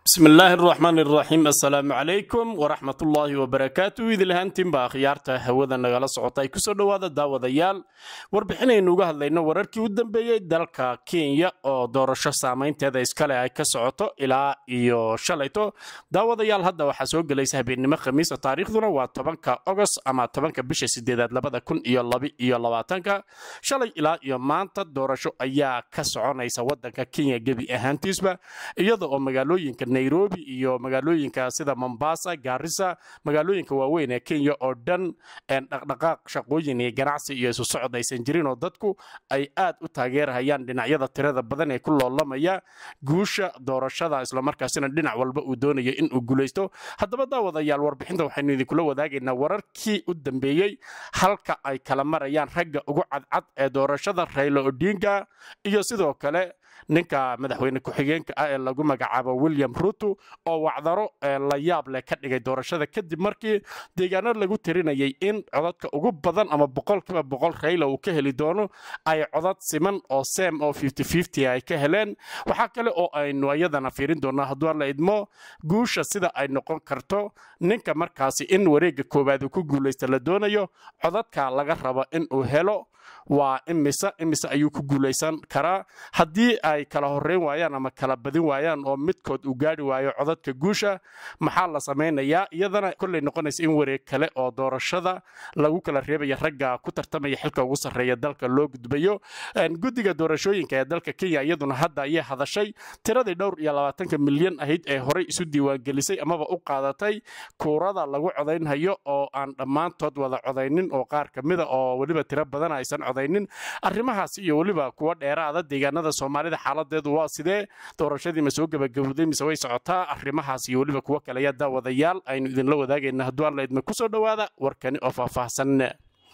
bismi illaahi araxmaan iraxiim assalaamu calaykum waraxmatullaahi wabarakaatu idilhaantiinba akhyaarta hawada nagala socota ay kusoo dhowaada daawadayaal warbixinaynu uga hadlayno wararkii u dambeeyey dalka kenya oo doorasho saamaynteeda iskale ay ka socoto ilaa iyo shalayto daawadayaal hadda waxaa soo gelaysa habeennimo khamiisa taariikhduna waa tobanka ogost ama tobanka bisha sideedaad labada kun iyo labaiyo labaatanka shalay ilaa iyo maanta doorasho ayaa ka soconaysa wadanka kenya gebi ahaantiisba iyada oo magaalooyinka nairobi iyo magaalooyinka sida mombasa gaarisa magaalooyinka waaweyn ee kenya oo dhan dhaqdhaqaaq shaqooyin iyo ganacsi iyo isu socod aysan jirin oo dadku ay aad u taageerhayaan dhinacyada tirada badan ee ku loolamaya guusha doorashada islamarkaasina dhinac walba uu doonayo in uu guulaysto haddaba daawadayaal warbixinta waxaynu idinkula wadaagaynaa wararkii u dambeeyey halka ay kala marayaan ragga ugu cadcad ee doorashada raylo odinga iyo sidoo kale ninka madaxweyne ku-xigeenka ah ee lagu magacaabo william ruto oo wacdaro la yaab leh ka dhigay doorashada kadib markii deegaano lagu tirinayay in codadka ugu badan ama boqolkiiba boqol rayla uu ka heli doono ay codad siman oo sem oo ay ka heleen waxaa kale oo aynu ayadana fiirin doonaa hadduu la idmo guusha sida ay noqon karto ninka markaasi in wareegga koowaad uu ku guulaysta la doonayo codadka laga rabo in uu helo waa imise imise ayuu ku guulaysan karaa haddii ay kala horeyn waayaan ama kala badin waayaan oo midkood uu gaari waayo codadka guusha maxaa la samaynayaa iyadana kolley noqonaysa in wareeg kale oo doorashada lagu kala reebaya ragga ku tartamaya xilka ugu sarreeya dalka loo gudbayo guddiga doorashooyinka ee dalka kenya iyaduna hadda ayay hadashay tiradii dhowr iyo labaatanka milyan ahayd ee horey isu diiwaangelisay amaba u qaadatay kuurada lagu codaynhayo oo aan dhammaantood wada codaynin oo qaar ka mida oo weliba tiro badan aysan codaynin arrimahaas iyo weliba kuwa dheeraada deegaanada soomaalida xaaladeedu waa sidee doorashadii ma soo gebagabowday mise way socotaa arrimahaas iyo weliba kuwo kale ayaa daawadayaal aynu idinla wadaagayna hadduu alla idma kusoo dhowaada warkani oo faahfaahsan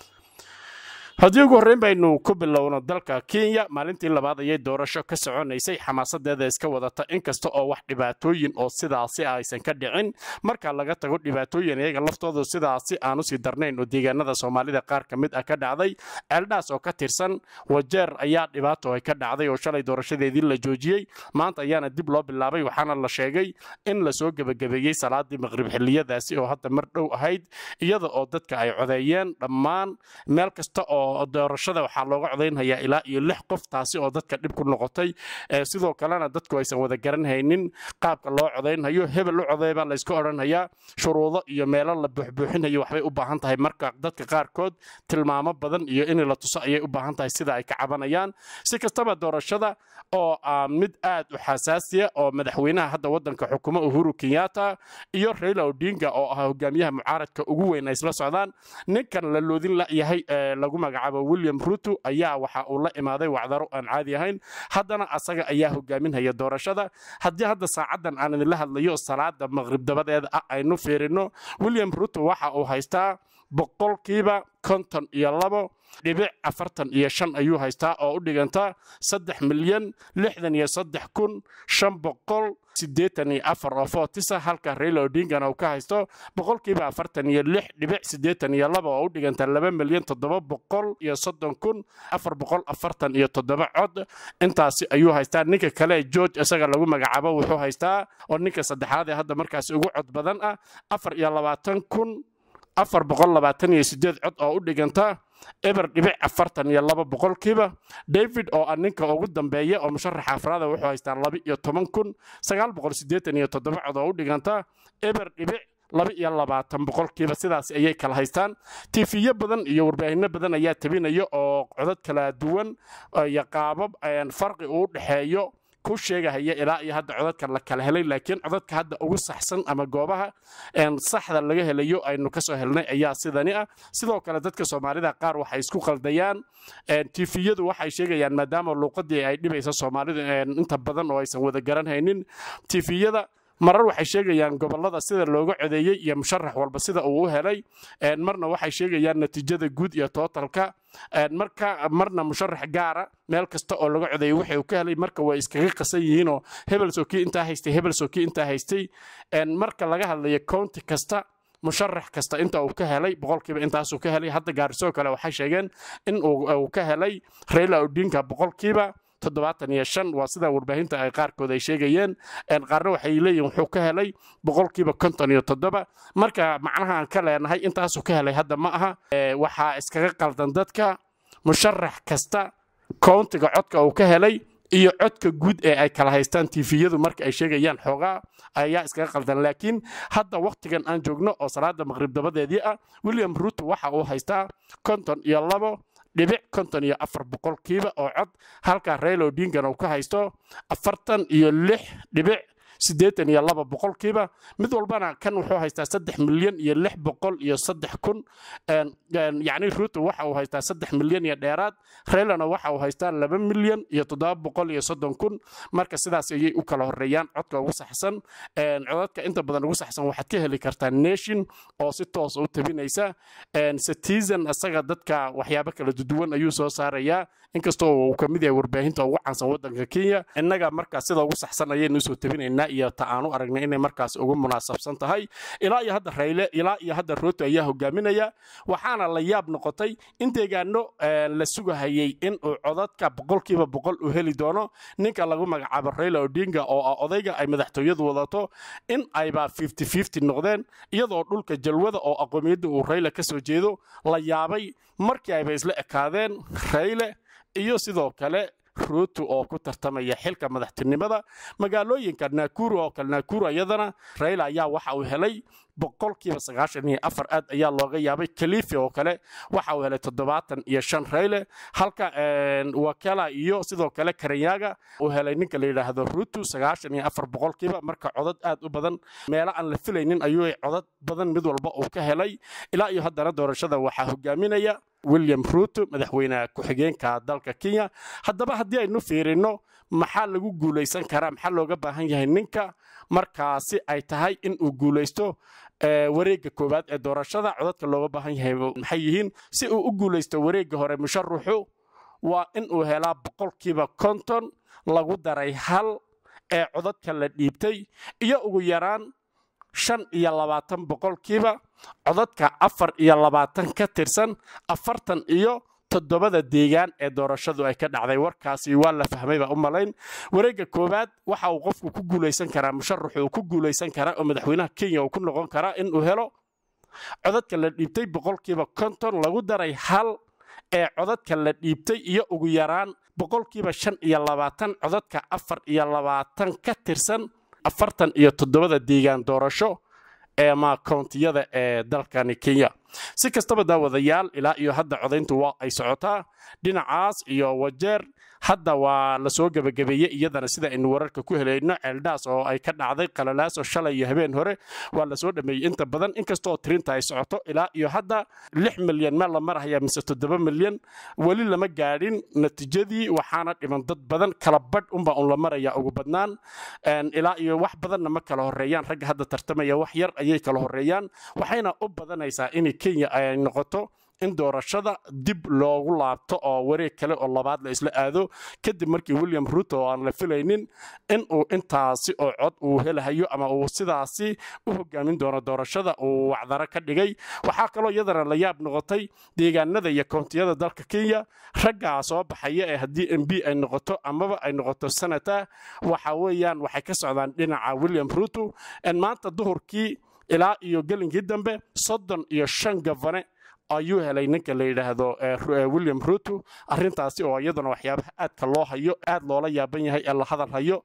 haddii ugu horreyn baynu ku bilowno dalka kenya maalintii labaad ayay doorasho ka soconaysay xamaasadeeda iska wadata inkasta oo wax dhibaatooyin oo sidaasi aysan ka dhicin marka laga tago dhibaatooyin iyaga laftoodu sidaasi aanu sii darnayn oo deegaanada soomaalida qaar ka mid ah ka dhacday ceeldhaas oo ka tirsan wajeer ayaa dhibaato ay ka dhacday oo shalay doorashadeedii la joojiyey maanta ayaana dib loo bilaabay waxaana la sheegay in lasoo gebagabeeyey salaadii maqrib xiliyadaasi oo hadda mar dhow ahayd iyada oo dadka ay codeeyeen dhammaan meel kasta oo doorashada waxaa looga codaynhayaa ilaa iyo lix qof taasi oo dadka dhib ku noqotay sidoo kalena dadku aysan wada garanhaynin qaabka loo codaynhayo hebel u codeybaa laysku odhanhayaa shuruudo iyo meelo la buuxbuuxinhayo waxbay u baahan tahay marka dadka qaarkood tilmaamo badan iyo in la tuso ayay u baahan tahay sida ay ka cabanayaan si kastaba doorashada oo ah mid aad u xasaasiya oo madaxweynaha hadda wadanka xukumo uhuru kenyatta iyo rayla odinga oo ah hogaamiyaha mucaaradka ugu weyn ay isla socdaan ninkan la loodin layahay lagu magacaabo william ruto ayaa waxa uu la imaaday wacdaro aan caadi ahayn haddana asaga ayaa hogaaminhaya doorashada haddii hadda saacadan aan idinla hadlayo salaada maqrib dabadeeda ah aynu fiirino william ruto waxa uu haystaa boqolkiiba konton iyo labo dhibic afartan iyo shan ayuu haystaa oo u dhiganta saddex milyan lixdan iyo saddex kun shan boqol siddeetan iyo afar oo footisa halka rayla odingana uu ka haysto boqolkiiba afartan iyo lix dhibic siddeetan iyo laba oo u dhiganta laba milyan toddoba boqol iyo soddon kun afar boqol afartan iyo toddoba cod intaasi ayuu haystaa ninka kale george isaga lagu magacaabo wuxuu haystaa oo ninka saddexaad ee hadda markaasi ugu cod badan ah afar iyo labaatan kun afar boqol labaatan iyo sideed cod oo u dhiganta eber dhibic afartan iyo laba boqolkiiba david oo ah ninka ugu dambeeya oo musharaxa afraada wuxuu haystaa laba iyo toban kun sagaal boqol siddeetan iyo toddoba cod oo u dhiganta eber dhibic laba iyo labaatan boqolkiiba sidaas ayay kala haystaan tifiyo badan iyo warbaahinno badan ayaa tabinaya oo codad kala duwan iyo qaabab farqi uu dhexeeyo ku sheegahaya ilaa iyo hadda codadka la kala helay laakiin codadka hadda ugu saxsan ama goobaha saxda laga helayo aynu kasoo helnay ayaa sidani ah sidoo kale dadka soomaalida qaar waxay isku qaldayaan tifiyadu waxay sheegayaan maadaama luuqadii ay dhibaysa soomaalida inta badan oo aysan wada garanhaynin tifiyada marar waxay sheegayaan gobolada sida looga codeeyey iyo musharax walba sida uu u helay marna waxay sheegayaan natiijada guud iyo tootalka marka marna musharax gaara meel kasta oo laga codeeyey wixii uu ka helay marka way iskaga qasan yihiinoo hebelsoo kii intaa haystay hebelsoo kii intaa haystay marka laga hadlayo county kasta musharax kasta inta uu ka helay boqolkiiba intaasuu ka helay hadda gaarisoo kale waxay sheegeen in uu ka helay rayla odinka boqolkiiba toddobaatan iyo shan waa sida warbaahinta ay qaarkood ay sheegayeen qaarna waxay leeyihin wuxuu ka helay boqolkiiba konton iyo toddoba marka macnaha aan ka leenahay intaasuu ka helay hadda ma aha waxaa iskaga qaldan dadka musharax kasta kowntiga codka uu ka helay iyo codka guud ee ay kala haystaan tifiyadu marka ay sheegayaan xoogaa ayaa iskaga qaldan laakiin hadda wakhtigan aan joogno oo salaada maqrib dabadeedii ah william ruto waxa uu haystaa konton iyo labo dhibic konton iyo afar boqolkiiba oo cod halka raila odingana uu ka haysto afartan iyo lix dhibic siddeetan iyo laba boqolkiiba mid walbana kan wuxuu haystaa saddex milyan iyo lix boqol iyo saddex kun yacni ruto waxa uu haystaa saddex milyan iyo dheeraad raylana waxa uu haystaa laba milyan iyo toddoba boqol iyo soddon kun marka sidaas ayay u kala horeeyaan codka ugu saxsan codadka inta badan ugu saxsan waxaad ka heli kartaa nation oo si toosa u tabinaysa citizen isaga dadka waxyaabo kala duduwan ayuu soo saarayaa inkastoo uu ka mid yahay warbaahinta ugu caansan waddanka kenya innaga markaa sida ugu saxsan ayaynu usoo tabinaynaa iyo ta aanu aragnay inay markaas ugu munaasabsan tahay ilaa iyo hadda rayle ilaa iyo hadda ruto ayaa hogaaminaya waxaana la yaab noqotay in deegaano la sugahayay in uu codadka boqolkiiba boqol u heli doono ninka lagu magacaabo raila odinga oo ah odayga ay madaxtooyadu wadato in ayba fifty fifty noqdeen iyadoo dhulka jalwada oo aqoomiyadda uu rayle ka soo jeedo la yaabay markii ayba isla ekaadeen rayle iyo sidoo kale ruto oo ku tartamaya xilka madaxtinimada magaalooyinka nakuru oo kale nakuru iyadana raila ayaa waxa uu helay boqolkiiba sagaashan iyo afar aad ayaa looga yaabay kalifi oo kale waxa uu helay toddobaatan iyo shan rayle halka wakala iyo sidoo kale karanyaga uu helay ninka la yidhaahdo ruto sagaashan iyo afar boqolkiiba marka codad aad u badan meelo aan la filaynin ayuu codad badan mid walba uu ka helay ilaa iyo haddana doorashada waxaa hogaaminaya william ruto madaxweyne ku-xigeenka dalka kenya haddaba haddii aynu fiirino maxaa lagu guulaysan karaa maxaa looga baahan yahay ninka markaasi ay tahay in uu guulaysto wareegga koowaad ee doorashada codadka looga baahan yahay maxay yihiin si uu u guulaysto wareegga hore musharuxu waa in uu helaa boqolkiiba konton lagu daray hal ee codadka la dhiibtay iyo ugu yaraan shan iyo labaatan boqolkiiba codadka afar iyo labaatan ka tirsan afartan iyo toddobada deegaan ee doorashadu ay ka dhacday warkaasi waa la fahmay baa u malayn wareegga koowaad waxa uu qofku ku guulaysan karaa musharaxu uu ku guulaysan karaa oo madaxweynaha kenya uu ku noqon karaa in uu helo codadka la dhiibtay boqolkiiba konton lagu daray hal ee codadka la dhiibtay iyo ugu yaraan boqolkiiba shan iyo labaatan codadka afar iyo labaatan ka tirsan afartan iyo toddobada deegaan doorasho ee ma kountiyada ee dalkani kenya si kastaba daawadayaal ilaa iyo hadda codayntu waa ay socotaa dhinacaas iyo wajeer hadda waa la soo gebagabeeyey iyadana sida aynu wararka ku helayno ceeldhaas oo ay ka dhacday qalalaas oo shalay iyo habeen hore waa la soo dhameeyey inta badan inkastoo tirinta ay socoto ilaa iyo hadda lix milyan meel la marahaya mise toddoba milyan weli lama gaadhin natiijadii waxaana dhiman dad badan kala badh unba un la maraya ugu badnaan ilaa iyo wax badanna ma kala horeeyaan ragga hadda tartamaya wax yar ayay kala horeeyaan waxayna u badanaysaa in kenya ay noqoto in doorashada dib loogu laabto oo wareeg kale oo labaad la isla aado kadib markii william ruto oo aan la filaynin in uu intaasi oo cod uu helahayo ama uu sidaasi u hogaamin doono doorashada uu wacdaro ka dhigay waxaa kaloo iyadana la yaab noqotay deegaanada iyo kountiyada dalka kenya raggaa soo baxaya ee haddii m b ay noqoto amaba ay noqoto senata waxa weeyaan waxay ka socdaan dhinaca william ruto maanta duhurkii ilaa iyo gelinkii dambe soddon iyo shan gafane ayuu helay ninka la yidhaahdo william ruto arintaasi oo iyaduna waxyaabaha aadka loo hayo aad loola yaaban yahay ee la hadal hayo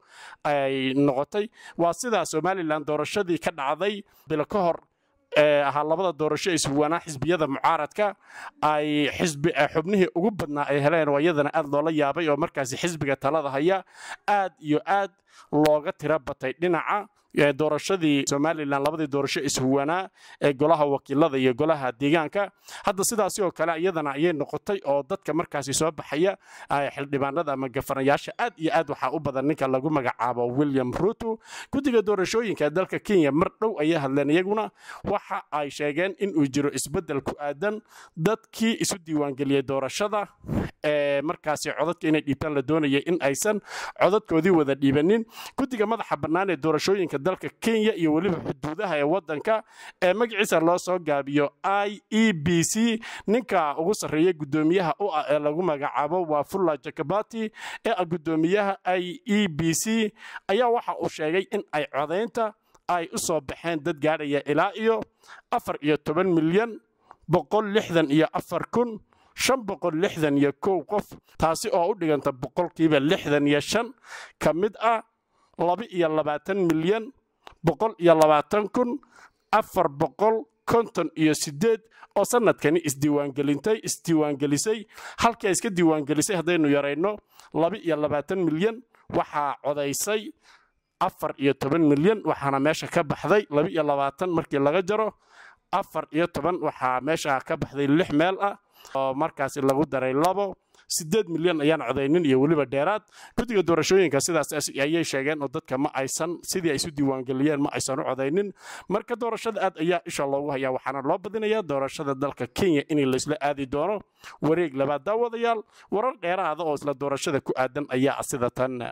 ay noqotay waa sidaa somalilan doorashadii ka dhacday bilo ka hor ahaa labada doorasho iswanaa xisbiyada mucaaradka ay xubnihii ugu badnaa ay heleen oo iyadana aad loola yaabay oo markaasi xisbiga talada haya aad iyo aad looga tiro batay dhinaca doorashadii somalilan labadii doorasho ishuwanaa ee golaha wakiilada iyo golaha deegaanka hadda sidaasi oo kale iyadana ayay noqotay oo dadka markaasi soo baxaya xildhibaanada ama gafanayaasha aad iyo aad waxaa u badan ninka lagu magacaabo william ruto guddiga doorashooyinka dalka kenya mar dhow ayay hadleen iyaguna waxa ay sheegeen in uu jiro isbeddel ku aadan dadkii isu diiwaangeliyey doorashada ee markaasi codadka inay dhiibtaan la doonaya in aysan codadkoodii wada dhiibanin guddiga madaxa bannaan ee doorashooyinka dalka kenya iyo weliba xuduudaha ee waddanka ee magaciisa loo soo gaabiyo i e b c ninka ugu sarreeya guddoomiyaha u ah ee lagu magacaabo waa fulla jakabati ee ah guddoomiyaha i e b c ayaa waxa uu sheegay in ay codaynta ay u soo baxeen dad gaadhaya ilaa iyo afar iyo toban milyan boqol lixdan iyo afar kun shan boqol lixdan iyo kow qof taasi oo u dhiganta boqolkiiba lixdan iyo shan ka mid ah laba iyo labaatan milyan boqol iyo labaatan kun afar boqol konton iyo sideed oo sanadkani isdiiwaangelintay isdiiwaangelisay halkii ay iska diiwaangelisay haddaynu yarayno laba iyo labaatan milyan waxaa codaysay afar iyo toban milyan waxaana meesha ka baxday laba iyo labaatan markii laga jaro afar iyo toban waxaa meesha ka baxday lix meel ah oo markaasi lagu daray labo sideed milyan ayaan codaynin iyo weliba dheeraad guddiga doorashooyinka sidaas ayay sheegeen oo dadka ma aysan sidii ay isu diiwaangeliyeen ma aysan u codaynin marka doorashada aad ayaa isha loogu hayaa waxaana loo badinayaa doorashada dalka kenya in laysla aadi doono wareeg labaad daawadayaal warar dheeraada oo isla doorashada ku aadan ayaa sida tan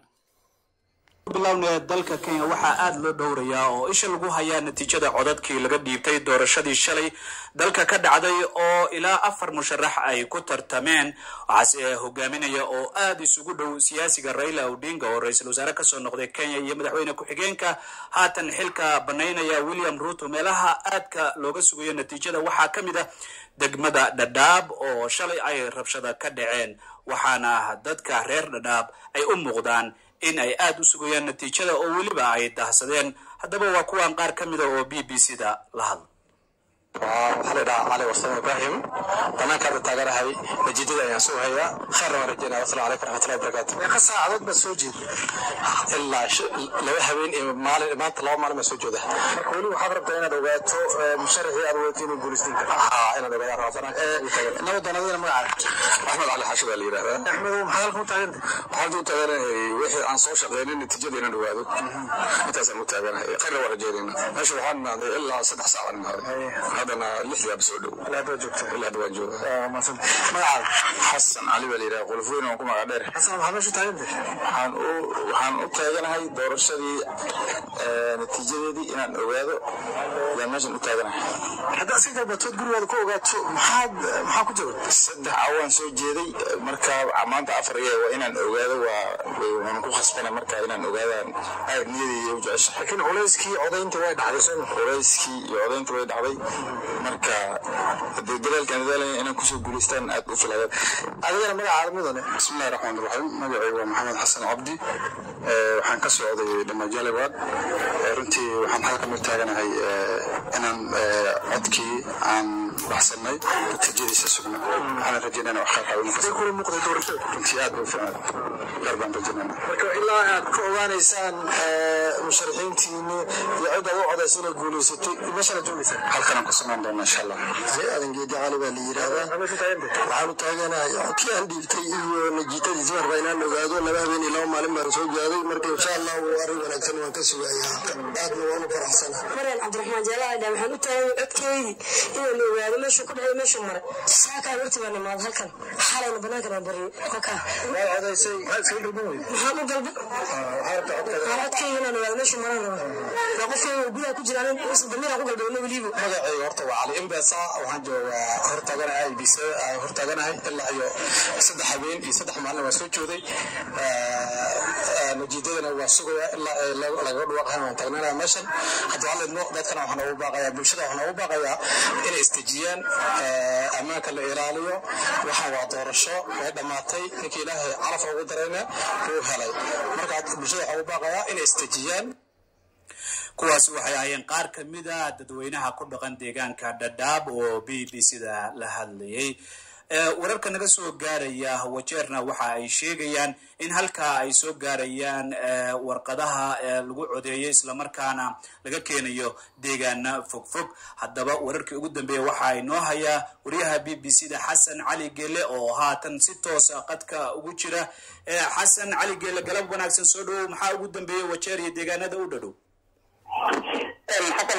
bilowna dalka kenya waxaa aada loo dhowrayaa oo isha lagu hayaa natiijada codadkii laga dhiibtay doorashadii shalay dalka ka dhacday oo ilaa afar musharax ay ku tartameen waxaase hogaaminaya oo aada isugu dhow siyaasiga raila odinga oo ra-iisul wasaare kasoo noqday kenya iyo madaxweyne ku-xigeenka haatan xilka banaynaya william ruto meelaha aadka looga sugayo natiijada waxaa ka mid ah degmada dhadhaab oo shalay ay rabshada ka dhaceen waxaana dadka reer dhadhaab ay u muuqdaan in ay aada u sugayaan natiijada oo weliba ay dahsadeen haddaba waa kuwan qaar ka mida oo b b c da la hadla waxaa la dhahaa cali warsame ibraahim banaanka hadda taaganahay natiijada ayaan soo hayaa khayrna waan rajeynaya wasalaamu calaykum raxmatullahi wabarakaatu meeqa saacadood baa soo jeeda ilaa laba habeen iyo maalin maanta laba maalin baa soo jeeda marka weli waxaad rabtaa inaad ogaato musharaxii aad wadato inuu guulaysan karo haa inaad ogaadaa rabaa banaanka nabadan adina magaca axmed cali xaashi baa la yidhahdaa axmed maxaa halkan u taaganta waxaan u taaganahay wixii aan soo shaqeynin natiijada inaan ogaado intaasaan u taaganahay khayrna waan rajeynayna meesha waxaan imaaday ilaa saddex saacaan imaaday haddana lixdaaba soo dhow ilaa hadda joogta ilaa hadda waan jooga magacaada xasan cali baa la yidhaha qolfooyin waan ku magac dheer xasan waxaa meesha taaganta waxaan u waxaan u taaganahay doorashadii natiijadeedii inaan ogaado yaan meeshan u taaganahay haddaa si dalbatood gurigaada ku ogaato maxaad maxaa ku jira saddex awaan soo jeeday marka maanta afar iyo waa inaan ogaado waa waan ku khasbana marka inaan ogaadaan aad niyadii u jecesha laakiin culayskii codaynta way dhacday soo culayskii iyo codaynta way dhacday marka hadee dadaalkan dadaalaya inaan kusoo guulaystaan aad u filayaan adigana magacaada mudane bismillahi raxmaan raxiim magacaygu waa maxamed xasan cabdi waxaan ka socday dhamajalibad runtii waxaan halkan u taaganahay inaan codkii aan baxsanay natiijadiisa sugna waxaan rajeynana wax khayr qabanay kula muuqday doorashada runtii aad u fiicnay gaar baan rajeynana marka ilaa aad ka ogaanaysaan musharaxiintiini iyo cid aad u codaysa inay guulaysatay meeshana joogaysaa halkanaan ku samaan doona insha allah aadan geedi cali baa la yidhaahdaa waxaan u taaganahay codkii aan dhiibtay iyo najiitadiisa marba inaan ogaado laba habeen iyo laba maalin baan soo gaaday marka insha allah waa arrin wanaagsan waan ka sugayaa aadna waan u faraxsana maryan cabdiraxmaan jaalaadha waxaan u taagay codkeydii inaan la ogaado meeshuu ku dhacay meeshuu maray saakaa horti baan imaad halkan xalayna banaankan aan baryo halkaa waad codaysay maxaad iskaga dalban weyday maxaan u dalba waxaan codkeyga inaan ogaado meeshuu maran raba waa qofkeyga gudaha ku jiraan damiiraan ku galbeeyna weliba magacayga horta waa cali imbesa waxaan joogaa hortaaganahay ibc hortaaganahay ilaa iyo saddex habeen iyo saddex maalin waa soo jooday natiijadana waa sugayaa ilaa lagaga dhawaaqahan waan taagnanaya meeshan hadda waxaa leedmo dadkana waxaan ugu baaqayaa bulshada waxaan ugu baaqayaa inay istejiyaan ammaanka la ilaaliyo waxaan waa doorasho way dhammaatay ninka ilaahay calaf ugu darayna wuu helay marka bulshada waxaan ugu baaqayaa inay istejiyaan kuwaasi waxay ahaayeen qaar ka mid a dadweynaha ku dhaqan deegaanka dhadhaab oo b b c da la hadlayay wararka naga soo gaaraya wajeerna waxa ay sheegayaan in halkaa ay soo gaarayaan warqadaha lagu codeeyay islamarkaana laga keenayo deegaana fogfog haddaba wararkii ugu dambeeya waxaa inoo hayaa wariyaha b b c da xasan cali gele oo haatan si toosa qadka ugu jira xasan cali gele galab wanaagsan soo dhawow maxaa ugu dambeeyay wajeer iyo deegaanada u dhadhow xasan socno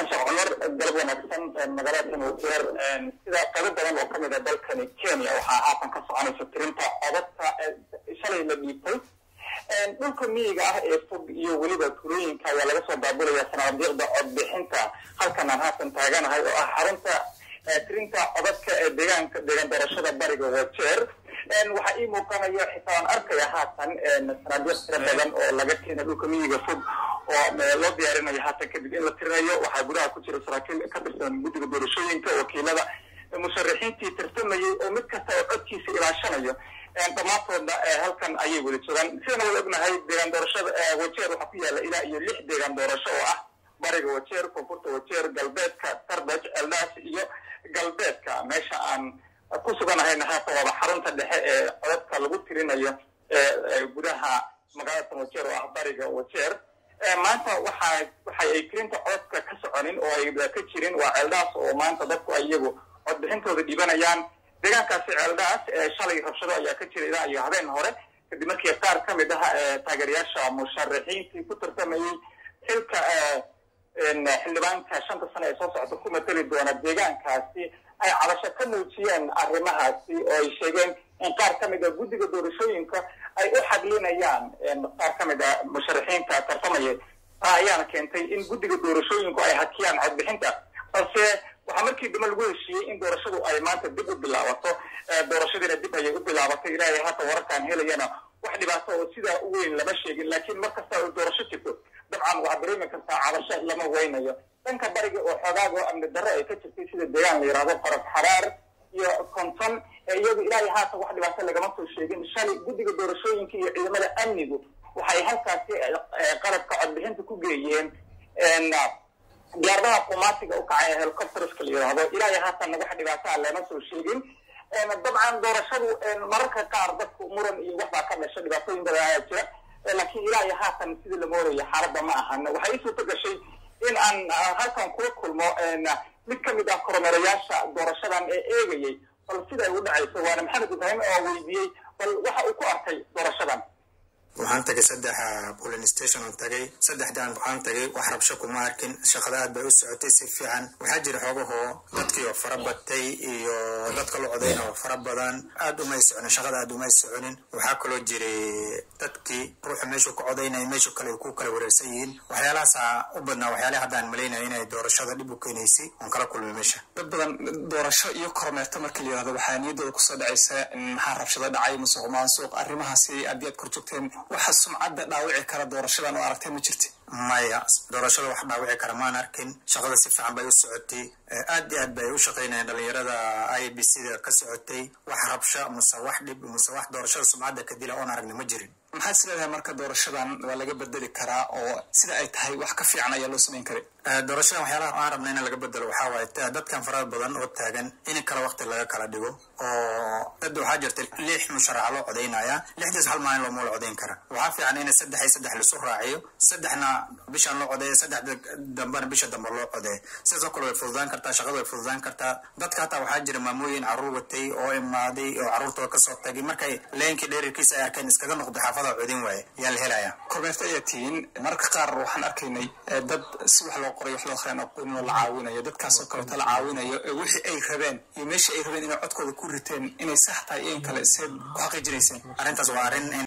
war galab wanaagsan magaalada wajeer sida qaybo badan oo kamid a dalkani kenya waxaa haatan ka soconaysa tirinta codadka shalay la dhiibtay dhulka miyiga ah ee fog iyo weliba tulooyinka ayaa laga soo daabulaya sanaadiiqda codbixinta halkan aan haatan taaganahay oo ah xarunta tirinta codadka ee deegaanka deegaan doorashada bariga wajeer waxaa ii muuqanaya xitaa aan arkaya haatan sanaadiiq tira badan oo laga keena dhulka miyiga fog oo loo diyaarinayo haatan kadib in la tirinayo waxaa gudaha ku jira saraakiil ka tirsan guddiga doorashooyinka wakiilada musharaxiintii tirtamayay oo mid kasta oo codkiisa ilaashanayo dhammaantoodna halkan ayay wada joogaan sidana wada ognahay deegaan doorashada wajeer waxaa ku yaala ilaa iyo lix deegaan doorasho oo ah bariga wajeer koonfurta wajeer galbeedka tarbaj eldaas iyo galbeedka meesha aan ku suganahayna haatan waaba xarunta dhexe ee codadka lagu tirinayo gudaha magaalada wajeer oo ah bariga wajeer maanta waxa waxa ay tirinta codadka ka soconin oo ay ka jirin waa ceeldaas oo maanta dadku ay iyagu codbixintooda dhibanayaan deegaankaasi ceeldaas shalay rabshado ayaa ka jira ilaa iyo habeen hore kadib markii qaar ka mid ah taageerayaasha musharaxiintii ku tartamayey xilka xildhibaanka shanta sano ee soo socota ku mateli doona deegaankaasi ay cabasho ka muujiyeen arrimahaasi oo ay sheegeen in qaar ka mid a guddiga doorashooyinka ay u xadlinayaan qaar ka mid a musharaxiinta tartamaya taa ayaana keentay in guddiga doorashooyinku ay hakiyaan codbixinta balse waxaa markii dambe lagu heshiiyey in doorashadu ay maanta dib u bilaabato doorashadiina dib ayay u bilaabatay ilaahay haatan wararkaan helayana wax dhibaato oo sidaa u weyn lama sheegin laakiin mar kasta oo doorasho jirto dabcan waxaa dareemi kartaa cabasho lama weynayo dhanka bariga oo xoogaag oo amni darro ay ka jirtay sida deegaan la yidhahdo faras xaraar iyo konton iyadu ilaahay haatan wax dhibaato lagama soo sheegin shalay guddiga doorashooyinka iyo ciidamada amnigu waxay halkaasi qalabka codbixinta ku geeyeen diyaaradaha qumaatiga u kacay helicopterska la yidhaahdo ilaahay haatan wax dhibaataa lama soo sheegin dabcan doorashadu mararka qaar dadku muran iyo waxbaa ka dhasha dhibaatooyin badan ayaa jira laakiin ilaahay haatan sidii la moorayo xaaladda ma ahan waxay ii suurto gashay in aan halkan kula kulmo mid ka mid ah kormeerayaasha doorashadan ee eegayay bal sida ay u dhacayso waana maxamed ibraahim oo weydiiyey bal waxa uu ku arkay doorashadan waxaan tagay saddex polin station on tagay saddexdaan waxaan tagay wax rabsho kuma arkin shaqada aad bay u socotay si fiican waxaa jira xoogahoo dadkii oo fara batay iyo dadka la codayna oo fara badan aad umay soconin shaqada aad umay soconin waxaa kaloo jiray dadkii ruuxa meeshuu ka codaynaya meeshu kale ku kala wareersan yihiin waxyaalahaasa u badnaa waxyaalaha haddaan malaynaya inay doorashada dhib u keenaysay oon kala kulmay meesha dad badan doorasho iyo kormeerto markii la yirahdo waxaa niyaddooda kusoo dhacaysa maxaa rabshado dhacay musuq maansuuq arrimahaasi haddii aad korjoogteen waxa sumcadda dhaawici kara doorashadan oo aragtay ma jirti maya doorashada wax dhaawici kara maan arkin shaqada si fiican bay u socotay aad iyo aad bay u shaqaynayaan dhalinyarada i b c da ka socotay wax rabsha muse wax dhib muse wax doorashada sumcadda ka dila oon aragna ma jirin maxaad is leedahay marka doorashadan waa laga bedeli karaa oo sida ay tahay wax ka fiican ayaa loo samayn karay doorashadan waxyaalaha aan rabna in laga bedelo waxaa waaye dadkan farada badan oo taagan in kala waqti laga kala dhigo oo dad waxaa jirta lix musharaxa loo codaynaya lixdaas hal maalin looma la codayn kara waxaa fiican in saddex iyo saddex lisu raaciyo saddexna bishaan loo codeeyo saddexda dambena bisha dambe loo codeeyo sidaas oo kale way fududaan kartaa shaqada way fududaan kartaa dadka hataa waxaa jira maamooyin carruur watay oo imaaday oo carruurtooda kasoo tagay markay leenkii dheerarkiisa ay arkeen iskaga noqda xaafada codin waaye yaa la helaya kormeerta ayaa tihiin mararka qaar waxaan arkaynay dad si wax loo qoray wax loo akhriyaan aqoonin oo la caawinayo dadkaasoo kaleeto la caawinayo wixii ay rabeen iyo meeshii ay rabeen inay codkooda ku riteen inay sax tahay iyo in kale seed ku xaqiijinayseen arrintaas waa arrin